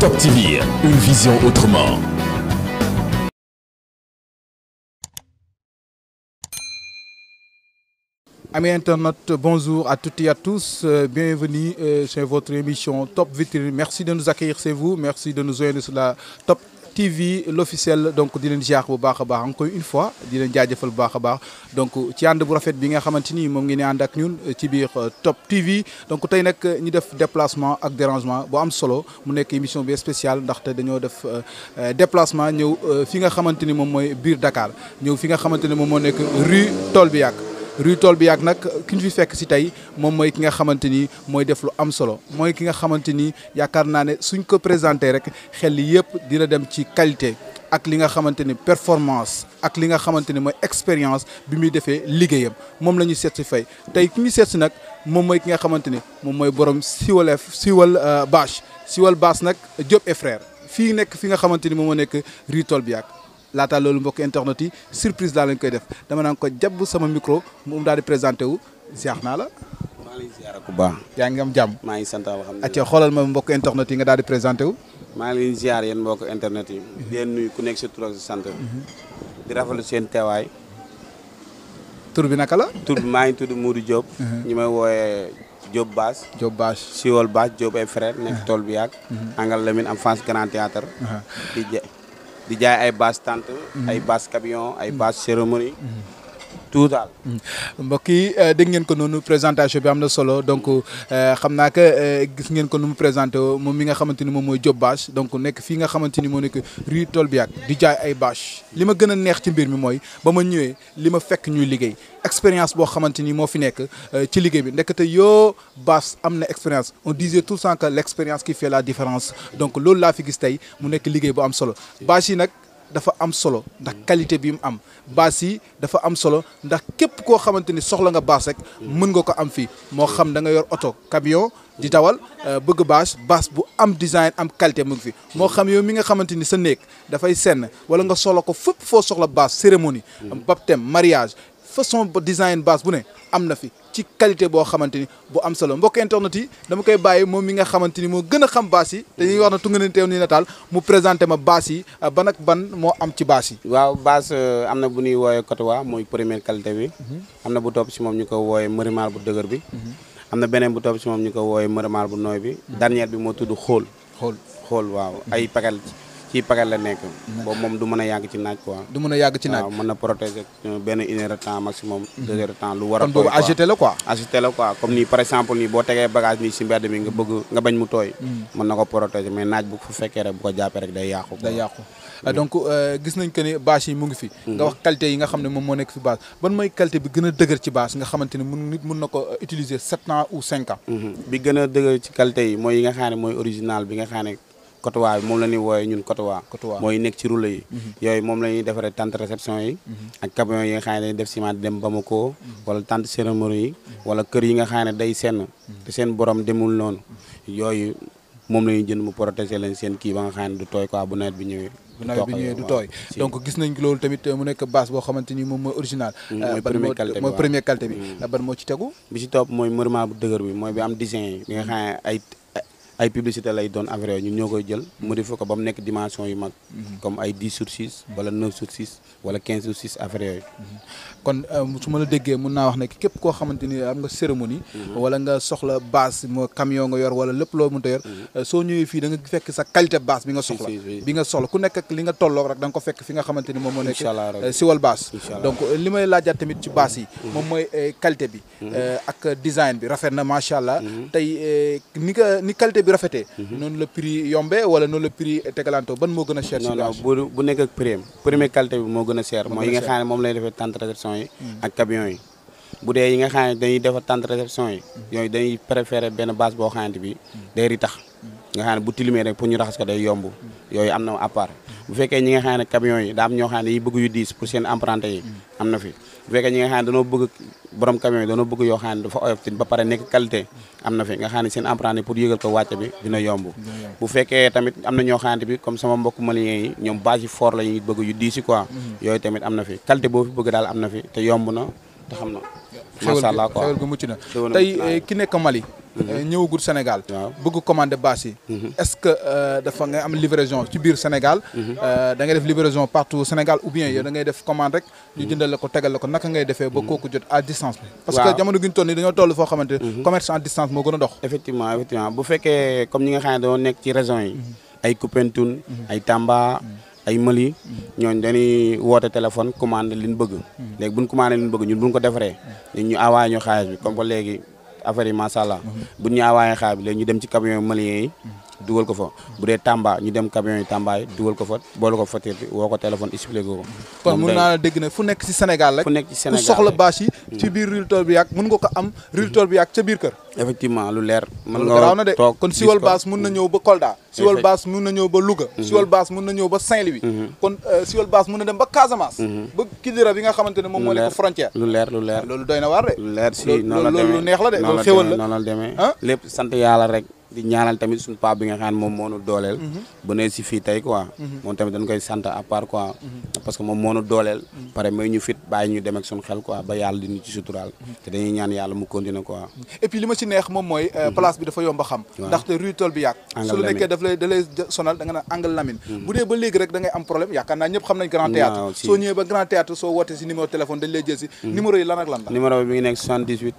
Top TV, une vision autrement. Amis internautes, bonjour à toutes et à tous. Euh, bienvenue euh, sur votre émission Top Vitrine. Merci de nous accueillir chez vous. Merci de nous joindre sur la Top TV l'officiel donc di leen ziar bu baax a baax encore une fois di leen jaajëfal bu baax a baax donc ci ànd bu rafet bi nga xamante ni moom ngeen di ànd ak ñun ci biir Top TV donc tey nag ñu def déplacement ak dérangement bu am solo mu nekk émission bi spéciale ndaxte dañoo def déplacement ñëw fi nga xamante ni moom mooy biir Dakar ñëw fi nga xamante ni moom moo nekk rue Tolbiac rue tool bi yàgg nag ki ñu fi fekk si tey moom mooy ki nga xamante ni mooy def lu am solo mooy ki nga xamante ni yaakaar naa ne suñ ko présenté rek xel yi yëpp dina dem ci qualité ak li nga xamante ni performance ak li nga xamante ni mooy expérience bi muy defee liggéeyam moom la ñuy seet si fay tey ki ñu seet si nag moom mooy ki nga xamante ni moom mooy borom siwal siwal bâche siwal bâche nag Diop et frère fii nekk fi nga xamante ni moom moo nekk rue tool bi yàgg laata loolu mbokk internet yi surprise daal lañ koy def dama naan ko jàpp sama micro moom daal di présenté wu ziar naa la. maa ngi lay ziar ku baax. yaa ngi am jàmm. maa ngi sant alhamdulilah. acca xoolal ma mbokk internet yi nga daal di présenté wu. maa ngi leen ziar yéen mbokk internet yi. di leen nuyu ku nekk sa tur ak sa sant. di rafetlu seen teewaay. tur bi naka la. tur bi maa ngi tudd Moudou Diop. ñi may wooyee Diop Bass. Diop Bass. Siwal Bass Diop ay frère nekk tool bi yàgg. Angal Lamine am France Grand Théâtre di ja di jaay ay basse tente. ay basse camion ay basse cérémonie. tout daal. mbokk yi dégg ngeen ko noonu présentation bi am na solo donc xam naa que gis ngeen ko nu mu présenté moom mi nga xamante ni moom mooy Diop Bass donc nekk fii nga xamante ni moo nekk rue Tolbiac di jaay ay bâche li ma gën a neex ci mbir mi mooy ba ma ñëwee li ma fekk ñuy liggéey expérience boo xamante ni moo fi nekk ci liggéey bi ndekete yoo Bass am na expérience on disait tout le temps que l' expérience qui fait la différence donc loolu laa fi gis tey mu nekk liggéey bu am solo bâche yi nag. dafa am solo ndax qualité bi mu am baas yi dafa am solo ndax képp koo xamante ni soxla nga baas rek mën nga ko am fii moo xam da nga yor oto camion di dawal bëgg baas baas bu am design am qualité mu ngi fi moo xam yow mi nga xamante ni sa néeg dafay senn wala nga soxla ko fépp foo soxla baas cérémonie baptême mariage façon design baas bu ne am na fi ci qualité boo xamante ni bu am solo mbokk internet yi dama koy bàyyi moom mi nga xamante ni moo gën a xam baas yi dañuy wax na tunga ne teew ni nataal mu présenté ma baas yi ban ak ban moo am ci baas yi waaw baas am na bu ñuy wooyee cotowa mooy première qualité bi am na bu topp si moom ñu ko wooyee mërimaal bu dëgër bi am na beneen bu topp si moom ñu ko wooyee mërimaal bu nooy bi dernière bi moo tudd xool xool xool waaw ay paquet ci paquet la nekk boobu moom du mën a yàgg ci naaj quoi du mën a yàgg ci naaj waaw mën na protéger benn une heure de temps maximum deux heures de temps lu war a kon boobu agité la quoi agité la quoi comme nii par exemple nii boo tegee bagage nii si mbedd mi nga bëgg nga bañ mu tooy mën na ko protéger mais naaj bu fu fekkee rek bu ko jàppee rek day yàqu day yàqu donc gis nañ que ni bâche yi mu ngi fi nga wax qualité yi nga xam ne moom moo nekk fi bâche ban mooy qualité bi gën a dëgër ci bâche nga xamante ni mun nit mun na ko utiliser sept ans ou cinq ans bi gën a dëgër ci qualité yi mooy yi nga xam ne mooy original bi nga xam ne cotowa bi moom la ñuy wooyee ñun cotowa mooy nekk ci roule yi yooyu moom la ñuy defaree tente réception yi ak camion yi nga xam ne dañuy def ciment di dem Bamako wala tente cérémonie yi wala kër yi nga xam ne day senn te seen borom demul noonu yooyu moom la ñuy jënd mu protéger leen seen kii ba nga xam ne du tooy quoi bu nawet bi ñëwee bu nawet bi ñëwee du tooy donc gis nañ loolu tamit mu nekk base boo xamante ni moom mooy original mooy première qualité bi mooy première qualité bi ban moo ci tegu bi ci topp mooy mëriment bu dëgër bi mooy bi am design yi bi nga xam ne ay ay publicité lay doon affaire ñun ñoo koy jël modifié ko ba mu nekk dimension yu mag comme ay 10 sur 6 wala 9 sur 6 wala 15 sur 6 affaire yooyu kon su ma la déggee mun naa wax ne képp koo xamante ni am nga cérémonie wala nga soxla base moo camion nga yor wala lépp loo mënta yor soo ñëwee fii da nga fekk sa qualité base bi nga soxla bi nga soxla ku nekk ak li nga tolloog rek da nga ko fekk fi nga xamante ni moom moo nekk siwal base donc li may laajaat tamit ci base yi moom mooy qualité bi ak design bi rafet na macha allah tey ni nga ni qualité bi rafetee noonu la prix yombee wala noonu la prix tegalantoo ban moo gën a cher non non bu bu nekk ak prix première qualité bi moo gën a cher mooy yi nga xam ne moom lay defee tente réception yi ak camion yi bu dee yi nga xam ne dañuy defar tente réception yi yooyu dañuy préféré benn base boo xamante bi day ritax nga xam ne bu tilimee rek pour ñu raxas ko day yomb yooyu am na à part bu fekkee ñi nga xam ne camion yi daa am ñoo xam ne dañuy bëgg yu diis pour seen emprunté yi am na fi bu fekkee ñi nga xam ne dañoo bëgg borom camion yi dañoo bëgg yoo xam ne dafa oyof ba pare nekk qualité am na fi nga xam ne seen emprunté pour yëgal ko wàcce bi dina yomb bu fekkee tamit am na ñoo xamante bi comme sama mbokk malien yi ñoom base yi fort la ñuy bëgg yu diisi quoi yooyu tamit am na fi qualité boo fi bëgg daal am na fi te yomb na te xam na macha allah quoi xewal gu mucc na tey ki nekk Mali ñëwagul Sénégal Waaw. bëgg commander bâche yi est-ce que euh, dafa nga am livraison ci biir Sénégal euh, da ngay def livraison partout au Sénégal ou bien yow da ngay def commande rek ñu jëndal la ko tegal la ko naka ngay defee ba kooku jot à distance bi parce Waaw. que jamono gi ñu toll nii dañoo toll foo xamante commerce en distance moo gën a dox effectivement effectivement bu fekkee comme ñi nga xam ne dañoo nekk ci région yi ay Koupentoune ay Tamba ay Mali ñooñu dañuy woote téléphone commandé li ñu bëgg léegi buñ commandé li ñu bëgg ñun buñ ko defaree léegi ñu envoyé ñu xaalis bi comme que léegi affaire yi macha allah buñ ñu envoyé xaalis bi léegi ñu dem ci camion malien yi dugal ko fa bu dee Tamba ñu dem camion yi Tamba yi dugal ko fa boole ko facture bi woo ko téléphone expliqué ko kon moom mun day- naa la dégg ne fu nekk ci Sénégal rek fu nekk ci ku Sénégal soxla rek. bâche yi ci biir Rultol bi yàgg mun nga ko am Rultol bi yàgg ca biir kër effectivement lu leer mën loolu garaaw na de toog kon gis siwal ko. baas mun na ñëw ba Kolda siwal Effect- baas mun na ñëw ba Louga siwal baas mun na ñëw ba Saint-Louis kon euh, siwal baas mun na dem ba Casamance ba Kidira bi nga xamante ne moom moo lu nekk leer frontière lu leer lu leer loolu doy na waar de lu leer si loolu noonu la loolu demee lu neex la de noonu loolu xéwal demee la noonu la demee ah lépp sant yàlla rek di ñaanal tamit suñu paa bi nga xam ne moom moo nu dooleel bu ne si fii tey quoi moom tamit dañ koy sant à part quoi parce que moom moo nu dooleel pare may ñu fit bàyyi ñu dem ak suñu xel quoi ba yàlla di ñu ci suturaal te dañuy ñaan yàlla mu continuer quoi et puis li ma ci neex moom mooy euh, place bi dafa yomb a xam Waaw. ndaxte rue Tol bi yàgg Angle su la Lamine. nekkee daf lay da lay sonal da nga naan angle Lamine bu dee ba léegi rek da ngay am problème yaakaar naa ñëpp xam nañ grand théâtre Waaw, si. soo ñëwee ba grand théâtre soo wootee si numéro téléphone dañ lay jël si numéro yi lan ak lan la numéro bi mi ngi nekk 78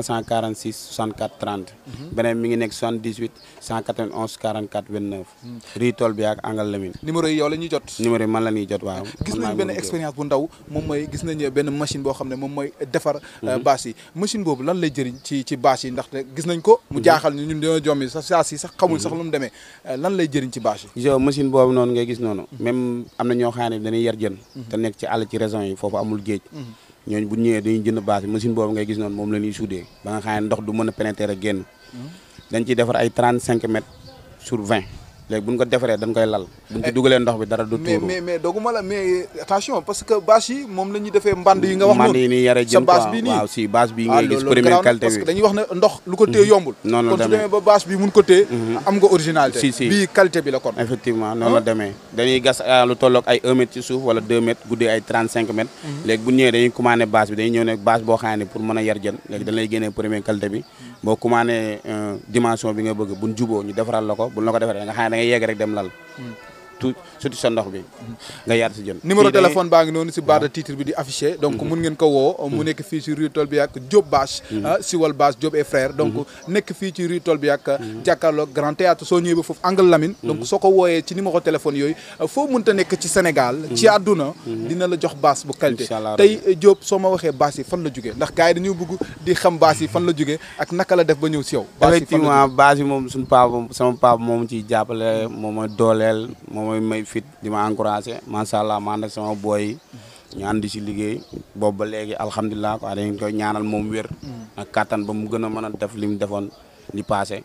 346 64 30 beneen mi ngi nekk 78 191 44 29 rii tool bi ak angal Lamine numéro yi yow la ñuy jot numéro yi man la ñuy jot waaw gis man maa nañ ngi benn mën a jot. expérience bu ndaw moom mooy gis nañ benn machine boo xam ne moom mooy defar bâche yi machine boobu lan lay jëriñ ci ci bâche yi ndaxte gis nañ ko mu jaaxal ñu ñun dañoo jommi sax saa si sax xamul sax lu mu demee Euh, lan lay jëriñ ci bâche yi gis nga machine boobu noonu ngay gis noonu même am na ñoo xam ne dañuy yar jën te nekk ci àll ci région yi foofu amul géej ñooñu bu ñëwee dañuy jënd bâche bi machine boobu ngay gis noonu moom la ñuy soudé ba nga xam ne ndox du mën a pénétrer génn dañ ciy defar ay 35 mètres sur 20 léegi bu ñu ko defaree dañ koy lal buñ ci dugalee ndox bi dara du mais tuuru mais mais dooguma la mais attention parce que bâche yi moom la ñuy defee mband yi nga wax man noonu yi nii yare sa jën bâche quoi bi nii waaw si bâche bi ah ngay gis loolu première garaaw na qualité parce que bi dañuy wax ne ndox lu ko téye yombul Noonu la kon su demee. demee ba bâche bi mun ko téye am nga originalité Si, si. bii qualité bi la kon effectivement noonu la demee dañuy gas ah, lu tolloog ay 1 mètre ci suuf wala 2 mètres guddee ay 35 mètres léegi bu ñëwee dañuy commandé bâche bi dañuy ñëw ne bâche boo xam ne pour mën a yar jën léegi dañ lay génnee première qualité bi boo commandé euh, dimension bi nga bëgg buñ juboo ñu defaral la ko buñ la ko defaree nga xam ne da ngay yegg rek dem lal tout surtout sa ndox bi nga yar si jën numéro Fii dañuy- téléphone baa ngi noonu si barre de titre bi di affiché donc mun ngeen ko woo mu nekk fii ci rue Tol bi ak Diop Bâche ah Siwal Bâche Diop et frère donc nekk fii ci rue Tol bi ak jàkkaarloog Grand Théâtre soo ñëwee ba foofu Angle Lamine donc soo ko wooyee ci numéro téléphone yooyu foo mënta nekk ci Sénégal ci àdduna dina la jox bâche bu qualité Inch'Allah tey eh, Diop soo ma waxee bâche yi fan la jógee ndax gars yi dañoo bëgg di xam bâche yi fan la jógee ak naka la def ba ñëw si yow bâche yi fan la effectivement base bi moom suñu papa sama papa moom ciy jàppale moom mooy dooleel moom mooy may fit di ma encouragé macha allah ma ànd ak sama boy yi ñu ànd si liggéey boobu ba léegi alhamdulilah quoi dañ koy ñaanal moom wér ak kattan ba mu gën a mën a def li mu defoon li passé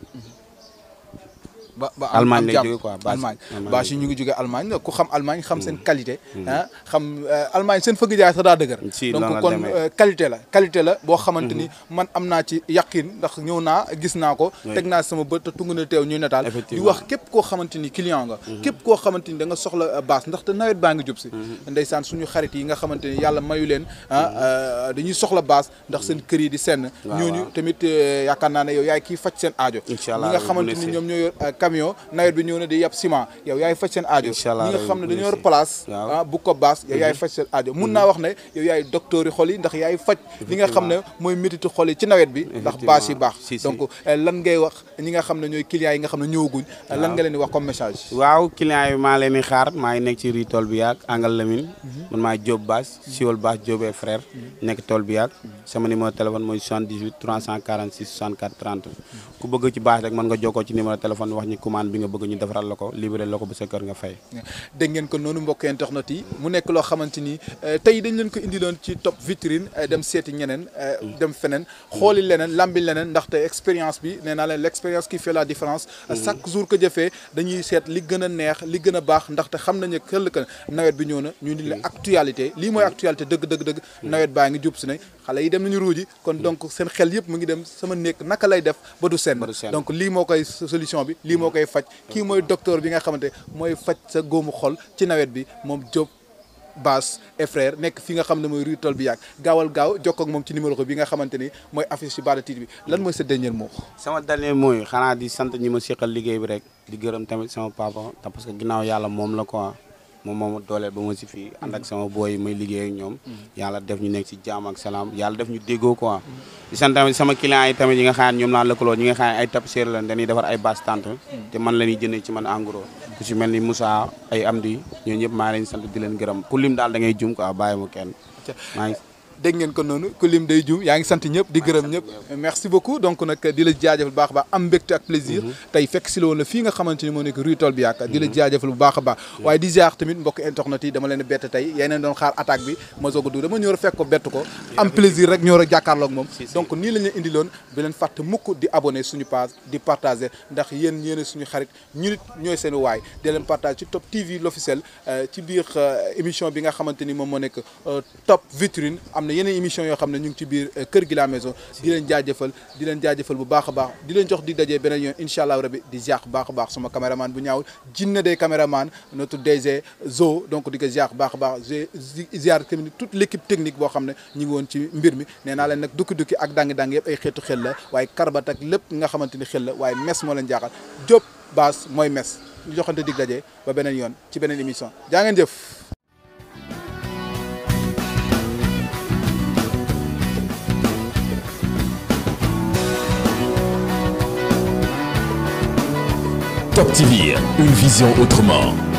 ba ba am- Allemagne am lay jàmm. jóge quoi, bâche- Allemagne Allemagne bâche yi ñu ngi jóge Allemagne ku xam Allemagne xam seen qualité ah xam euh, Allemagne seen fëgg jaay sax daa dëgër Si, donc noonu la kon demee. euh, qualité la qualité la boo xamante ni man am naa ci yaqin ndax ñëw naa gis naa ko Oui. teg naa sama bët te tungu na teew ñuy nataal di Effectivement. wax képp koo xamante ni client nga képp koo xamante ni da nga soxla euh, bâche ndaxte nawet baa ngi jub si ndeysaan suñu xarit yi nga xamante ni yàlla mayu leen ah euh, dañuy soxla bâche ndax seen kër yi di senn Waaw, ñooñu waaw. tamit euh, yaakaar naa ne yow yaay kii faj seen aajo Inch'Allah, ñi nga bu xamante ne ni si. ñoom ñoo yor euh, camion nawet bi ñëw na di yab ciment yow yaay faj seen aajo Inch'Allah, ñi nga rabi, xam ne bu dañoo ne yor si. place Waaw. ah bu ko baas yow yaay faj seen aajo mun naa wax ne yow yaay docteur yi xol yi ndax yaay faj li nga xam ne mooy métitu xol yi ci nawet bi ndax baas yi baax Si, si. donc eh, lan ngay wax ñi nga xam ne ñooy clients yi nga xam ne ñëwaguñ eh, lan nga leen di wax comme message waaw client yi maa leen di xaar maa ngi nekk ci rii tool bi yaag Angal Lamine man maay Diop Bass Siwal Bass Diop et frère nekk tool bi yaag sama numéro téléphone mooy 78 346 64 30 ku bëgg ci bâche rek mën nga jokkoo ci numéro téléphone wax ñi commande bi nga bëgg ñu defaral la ko libéré la ko ba sa kër nga fay dégg ngeen ko noonu mbokk internet yi mu nekk loo xamante ni eh, tey dañ leen ko indiloon ci top vitrine eh, dem seeti ñeneen eh, dem feneen xooli leneen lambi leneen ndaxte expérience bi nee naa leen l' expérience qui fait la différence chaque jour que jëfee dañuy seet li gën a neex li gën a baax ndaxte xam nañu këll que nawet bi ñëw na ñu ni la actualité lii mooy actualité dëgg dëgg dëgg nawet baa ngi jub si ne xale yi dem nañu ruuji kon donc seen xel yëpp mu ngi dem sama nekk naka lay def ba du senn Ba du senn. donc lii moo koy solution bi lii moo koy faj kii mooy docteur bi nga xamante mooy faj sa góomu xol ci nawet bi moom Diop Bass et frère nekk fi nga xam ne mooy rue Tol bi yàgg gaawal gaaw jokkoo ak moom ci numéro bi nga xamante ni mooy affiche ci Bada TV bi lan mooy sa dernier mot. sama dernier mooy xanaa di sant ñi ma seqal liggéey bi rek di gërëm tamit sama papa te parce que ginnaaw yàlla moom la quoi moom moo ma dooleel ba ma si fii ànd ak sama booy yi may liggéey ak ñoom yàlla def ñu nekk si jaam ak salaam yàlla def ñu déggoo quoi di sant tamit sama clients yi tamit yi nga xam ne ñoom laa lëkkaloo ñi nga xam ne ay tapissier lañ dañuy defar ay basse tente te man la ñuy jëndee ci man en gros ku si mel ni Moussa ay Amdi ñoo ñëpp maa leen sant di leen gërëm ku lim daal da ngay jum quoi bàyyi mu kenn maa ngi dégg ngeen ko noonu ku lim day juum yaa ngi sant ñëpp di gërëm ñëpp merci beaucoup donc nag di la jaajëfal bu baax a baax am mbégte ak plaisir tey fekk si la woon la fii nga xamante ni moo nekk rue Tol bi yaakaar di la jaajëfal bu baax a baax waaye di ziar tamit mbokk internet yi dama leen bett tey yeneen doon xaar attaque bi ma soog a dugg dama ñëw fekk ko bett ko am plaisir rek ñëw rek jàkkaarloog moom donc nii lañ leen indiloon bi leen fàtte mukk di abonné suñu page di partager ndax yéen yéen suñu xarit ñu nit ñooy seen waay di leen partage ci Top TV l'officiel ci biir émission bi nga xamante ni moom moo nekk Top Vitrine am na yeneen émission yoo xam ne ñu ngi ci biir kër gi la maison di leen jaajëfal di leen jaajëfal bu baax a baax di leen jox di dajee beneen yoon incha allah rabi di ziar bu baax a baax sama caméraman bu ñaawul jinne des caméraman notre DG Zo donc di ko ziar bu baax a baax ziar tamit toute l' équipe technique boo xam ne ñu ngi woon ci mbir mi nee naa leen nag dukki-dukki ak dangi-dangi yëpp ay xeetu xel la waaye karbat ak lépp nga xamante ni xel la waaye mes moo leen jaaxal Diop Bass mooy mes ñu joxante dig dajee ba beneen yoon ci beneen émission jaa ngeen jëf Top TV, une vision autrement.